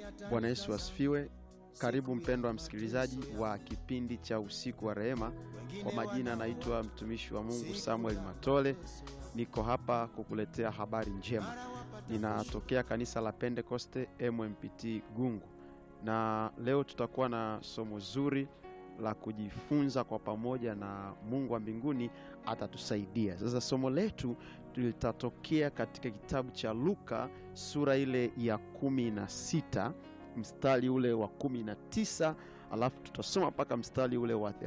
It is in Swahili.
Bwana Yesu asifiwe. Karibu mpendwa msikilizaji wa kipindi cha usiku wa rehema. Kwa majina anaitwa mtumishi wa Mungu Samuel Matole, niko hapa kukuletea habari njema. Ninatokea kanisa la Pentekoste MMPT Gungu, na leo tutakuwa na somo zuri la kujifunza kwa pamoja, na Mungu wa mbinguni atatusaidia. Sasa somo letu litatokea katika kitabu cha Luka sura ile ya kumi na sita mstari ule wa kumi na tisa alafu tutasoma mpaka mstari ule wa